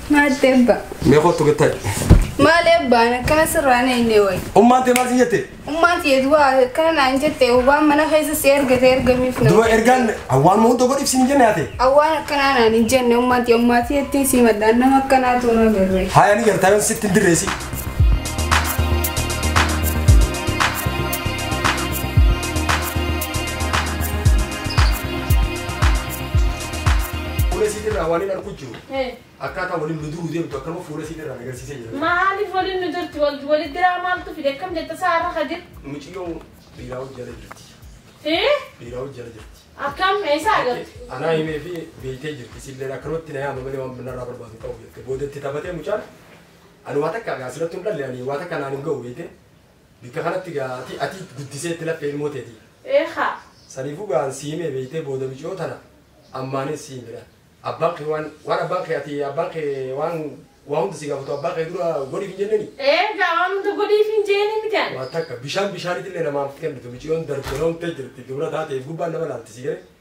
Maatti ebba. Mee kottu gattaayi. Maal ebbaan akkana sirraan eenyee wayi. Ummaan tee maal si jette? Ummaan tiyeetu waa akkana naan jette waan mana keessa si ergate ergamiif na. Duba ergaan waan moo tokko ibsin jenne yaate. Awwaan akkanaa naan hin jenne ummaan tiyee ummaa tiyeettiin si maddaan nama akkanaatu na garree. Haaya ni gartaa yoon sitti hin dirreesi. Fuula isiitirraa waan hin argu jiru. Akkaataa waliin nu duruu deemtu akkanuma fuula isiitirraa agarsiisee jira. Maaliif waliin nu jirti wal walitti diraa maaltu fide akkam jetta saarra kadir? Muciyyoon dhiiraa hojjala jirti. Eh? Dhiiraa hojjala jirti. Akkam eessa agarti? Anaa himee fi beektee jirti. Silleen akkanumatti na yaama malee waan binnarraa barbaadu qabu jette. Boodatti taphatee mucaan ani waa takka gaa asirratti hin dhalle ani waa takka naan hin ga'u beekte. Bikka kanatti gaa ati ati guddisee itti laffee ilmoo teeti. Eeha. Saniifuu gaan si himee beektee booda muciyyoo tana ammaanis si himedha. Abbaan kee waan waan abbaan kee ati abbaan kee waan waa hunda si gaafatu abbaan kee dura godhiif hin jenneni. Eh gaawwan nuti godhiif hin jeeni mitan. Waa takka bishaan bishaanitti illee namaaf kennitu muciyyoon darbaloomtee jirti dubara taateef gubbaan nama laalti si garee.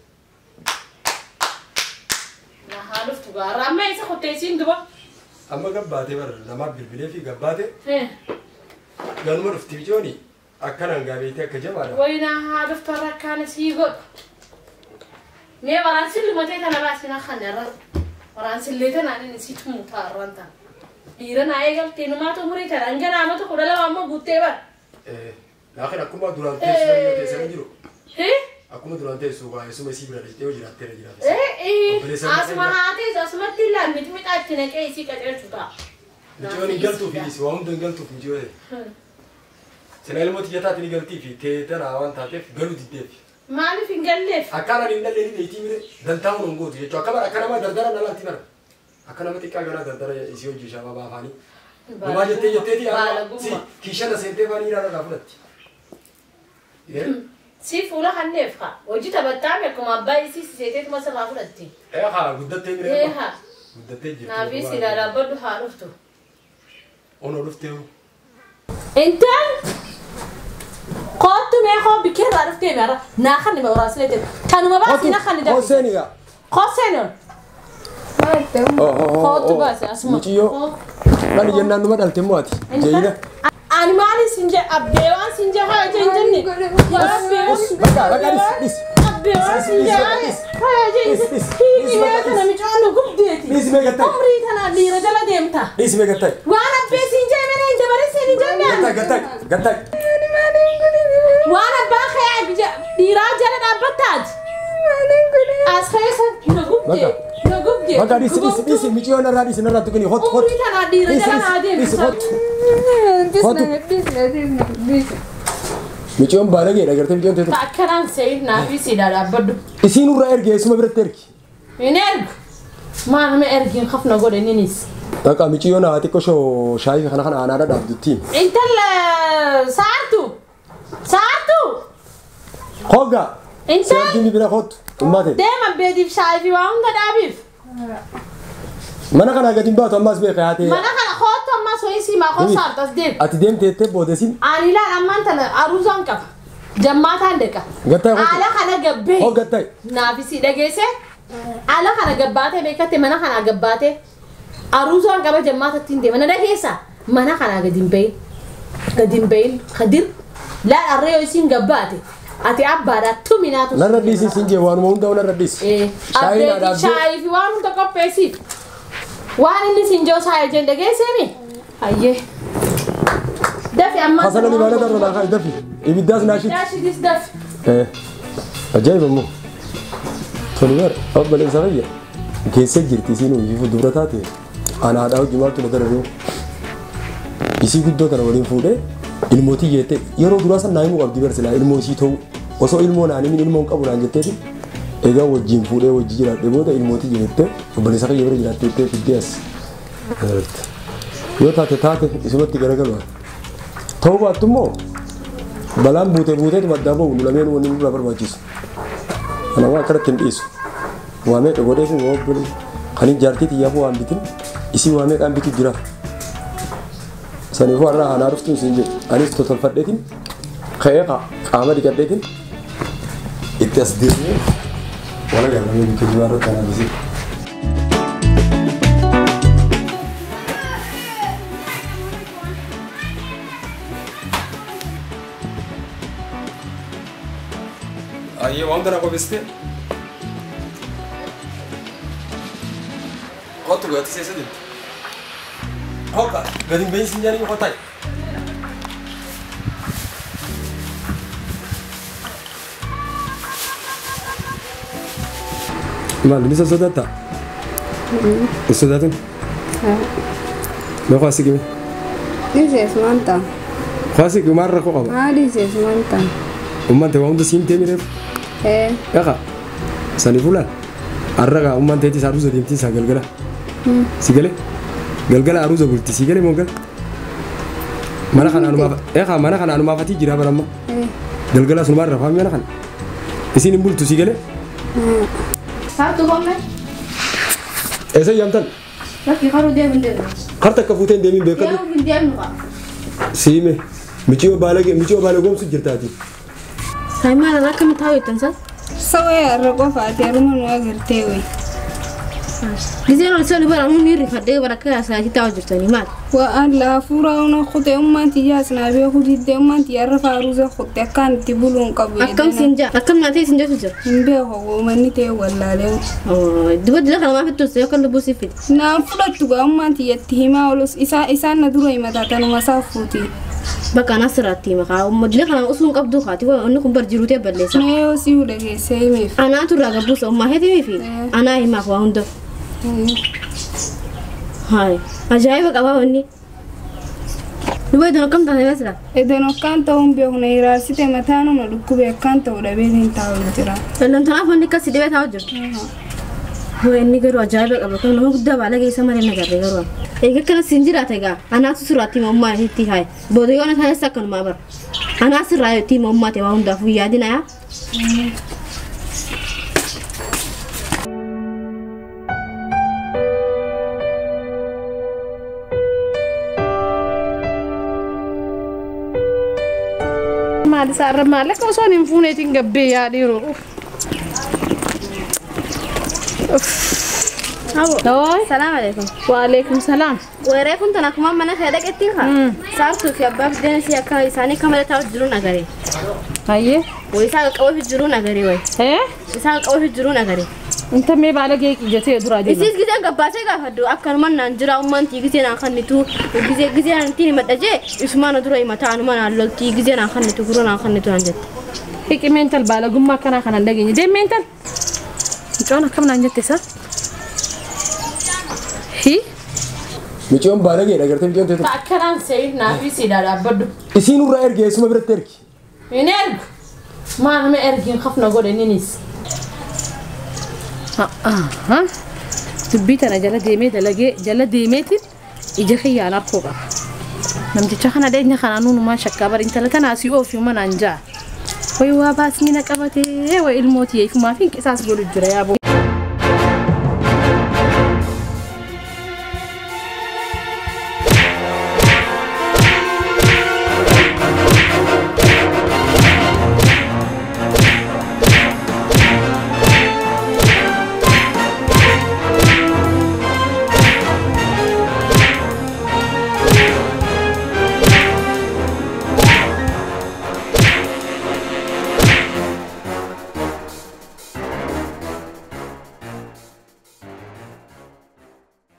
Na haa dhuftu gaara amma eessa kotteessiin duba? Amma gabbaatee bara namaaf bilbilee fi gabbaate Eh. ganuma dhufti muciyyooni akkanaan gaabeetee akka jabaadha. Wayi na haa dhuftu har'a akkaan sii godhu. Mee waraansilli matee kana baasina kana irra. Waraansillee tanaan inni si tumu taa'arraan ta'a. Dhiira naa eegaltee numaatu umurii tana hanga naamota kudha lama amma guuttee bara. Laakin akkuma duraan teessu yoo teessanii jiru. Eh? Akkuma duraan teessu waa eessuma isii bira dhaqxee yoo jiraatteera jiraate. Eh, eh, Obboleessa asuma Maqaa haatees asumatti illaan miti mixaatti naqee isii qaceelchu ta'a. Muciyyoon hin galtuuf hidhisi waa hunda hin galtuuf muciyyoo ta'e. Sina ilmoo xiyyaataatti ni galtii fi teetana waan taateef galuu diddeef. Maaliif hin galleef? Akkaan ani hin dhallee ni beektii mire dantaa hun hin gootu jechuudha. Akka bara akka nama dardara nalaatti bara. Akka nama xiqqaa ganaa dardara isii hojii shaabaa baafaanii. Gumaa jettee jetteeti Baala si gumma. kiishana seentee faanii ilaala fudhatti. Si fuula kanneef haa. Hojii taphattaa akkuma abbaa isii siseeteetuma sirraa fudhatti. Ee haa guddattee mire. Ee haa. Guddattee jirti. Naafii si dhaabbadhu haa dhuftu. Ono dhuftee Intal kootu mee koo bikkee irraa dhuftee meera naa kan nima waraasilee ta'e kanuma baasii na kan nidabde. Hoseeniga. Kooseen Maatti amma. kootu baase asuma. Muciyyoo. Dhali jennaan numa dhalte immoo ati. Jeeyina. Ani maali sin je abbee waan sin je haa je hin jenne. Yaa abbee. Bakka bakka dhis dhis. Abbee waan sin je haa je hin jenne. Hiiki mee kana micaan nu gubdeeti. Dhis mee gattai. Umrii tana dhiira jala deemta. Dhis mee gattai. Waan abbee sin je mere hin dabarsee hin jennaan. Gattai gattai gattai. Waan abbaa kee dhiiraa jala dhaabbattaati. As keessa na gubdee. Na gubdee. Bakka dhis dhis dhis muciyyoo narraa dhis narraa tuqanii hot hot. Umrii tana dhiira Dhis jala naa dhis dhis deemta. hot. Disna disna disna disna. Muciyyoon baalageedha gartee muciyyoon teetu. Akkanaan seeyiif naafii siidhaa dhaabbadhu. Isiin irraa erge eessuma biratti ergi. Hin ergu. Maal nama ergiin hafna godhe ninis. Bakka muciyyoon haa xiqqoo shoo shaayii kana kana aanaadha dhaabduttiin. Intala saartu. Saartu. Hogga. Intal Seertiin bira hottu. Ummate. deema beediif shaayii fi waa hunda dhaabiif. Mana kana gadi hin baatu ammas beeka yaate. Mana kana kootu ammas ho'i siimaa koo Nimi. saartas deemu. Ati deemteettee boodesin. Ani ilaal ammaan tana aruuzaan qaba. Jammaataan deqa. Gattai hottu. Haala kana gabbee. Hoggattai. Naafisi dhageesse. Haala kana gabbaatee beekatte mana kana gabbaatee. Aruuzaan qaba jammaatatti hin deema. Na dhageessa. Mana kana gadi hin bahin. Gadi hin bahin. Kadir. Laal arree yoo isiin gabbaate. Ati abbaadhaa tuminaatu. Narra dhiisi siin jee waanuma hunda narra dhiisi. Eh, Shaayii naa abdeetii dhaabdee. shaayii fi waan hunda qopheessiif. Waan inni siin joo saayee jeen dhageesseemi. Hayyee. Dafi amma. Hasana libaana darba laa kaa dafi. Ibiddaas naashit. Daashidis dafi. Eh. Ajaa'iba immoo. Toni bara obboleessa fayya. Geessee jirti isiin hojii dubra taate. Ana haadhaa hojii maaltu na dararee. Isii guddoo kana waliin fuudhee ilmootii jettee yeroo duraa san naa himuu qabdi barsilaa ilmoo isii ta'u osoo ilmoo naan himin ilmoo hin qabu naan jetteeti. Egaa wajjin fuudhee wajji jiraadhe booda ilmootii jettee obboleessa fayya bira jiraatte jettee fiddee as. Yoo taate taate isumatti garagalu. Ta'uu baattu immoo balaan buutee buuteetu maddaa bahu lameen wanni nurraa barbaachisu. Kana waan akkanatti hin dhiisu. Waamee dhogodhee fi waabbilee kan hin jaartii xiyyaafuu waan bitin isii waamee qaan bitu jira. Saniifuu har'aa haanaa dhuftuun siin jedhu anis totolfadheetiin ka'ee qaama dhiqadheetiin itti as deemee wala gaalamee bikka jimaa irratti anaafisee. Ayyee waan kana qopheessite. Kottu gati seessa jirti. Hokka gadi hin beeysin jedhanii qotai. Maal ni sosodaata? Hin sodaatin? Mee kwaasi qime? Dhiisees wanta. Kwaasi qimaar rakkoo qaba. Haa dhiisees wanta. Ummaan ta'e waa hunda siin ta'e mireef. Ee Dhaqa sani fulaan har'a gaa ummaan ta'eeti isaa aruusa deemtii isaa galgala. Si galee galgala aruusa bulti si galee moo gala. Mana kana anumaaf eegaa mana kana anumaafatii jira bara amma ee galgala sunumaan rafaa mana kana. Isin hin bultu si galee. Saatu homme. Eessa yaamtan Bakki haruu deemu deemu. harta akka fuutee hin deemin beekadhu. Deemu hin deemnu qaba. Siime michiyoo baalagee michiyoo baalagoomsu jirtaati. Saayimaan akkamitti haa jettan san? sawee irra qofaati haruma nu agartee wayi. Giseen ol isa bara nuuni rifadhee bara akka yaasaati taa'u jirtanii maal? Waan laafuura una kutee ummaan tiyyaas naa beeku diddee ummaan tiyyaarra faaruusa kutte akkaan itti buluun qabu. Akkam siin jaa? Akkam nyaatee siin jechu jira? Hin beeku uumanni ta'e wallaalee. Dibaddi lafa namaa fittuus yookaan lubbuu siif fide. Naan fudhattu gaa ummaan tiyyatti himaa olus isaan na dura himataa tanuma isaa fuuti. Bakka anaa sirraatti maqaa uummatni kana osoo hin qabdu kaati wanni kun bar jiruu ta'e balleessa. Na yoo si dhageessee himeef. Anaatu irraa gabbuusa ummaa heetimii fi anaa himaaf waa hunda. Hayi ajaa'iba qabaa wanni. Duba iddoo akkam taatee beesira? Edan akkaan ta'uun beeku na hiraarsite mataanuma dhukkubee akkaan ta'u dhabeetiin taa'u jira. Daldaltanaaf wanni akkas dhibee taa'u jiru. Hoo inni garuu ajaa'iba qaba kan nama guddaa baala geessa malee nagarree garuu. Egaa akkana siin jiraate egaa anaatu sirraatti mammaa itti haye booda yoo na taa'es akkanumaa bara. Anaa sirraa itti mammaa ta'e waa hundaafuu yaadina yaa. Maal isaarra maallaqa osoo hin fuuneetiin gabbee yaadhiiru. Hooy. Salaam alaikum. Waalaikum salaam. Weeree kun tan akkuma mana kee dhaqetti haa. Saartuu fi abbaa fi deemsi akka isaanii kamala taa'u jiru nagaree. Hayyee. Wayii isaa qaqqabuu jiru nagaree wayi. Hee? Isaa qaqqabuu jiru nagaree. Inta mee baala gee qiyyaatee duraa deema. Isis giseen gabbaasee gaafadhu akkanuma naan jira ummantii giseen aan kannitu gisee giseen aan ittiin himadhajee isumaan dura himataa anuma naan loltii giseen aan kannitu gurra naan kannitu naan jette. Hiqi meental baala gummaa akkanaa kanan dhageenye. Deem meental. Mucaan akkam naan jette isa? Hi? Michiyoon baalagee dhagartee michiyoon ta'e Akkanaan seeyiif naafii siidaa dhaabbadhu. isiin irraa erge eessuma biratti ergi. Hin ergu. Maa nama ergiin hafna godhe ninis. Aha. Dubbii tana jala deemee dalagee jala deemeetiin ija kiyyaan harkoo qaba. Namticha kana dheenya kanaa nuunumaan shakkaa bari intala tanaa si oofi manaan jaa. Wayi waa baasni na qabatee wayi ilmooti eefumaa fi qisaas godhu jira yaaboo.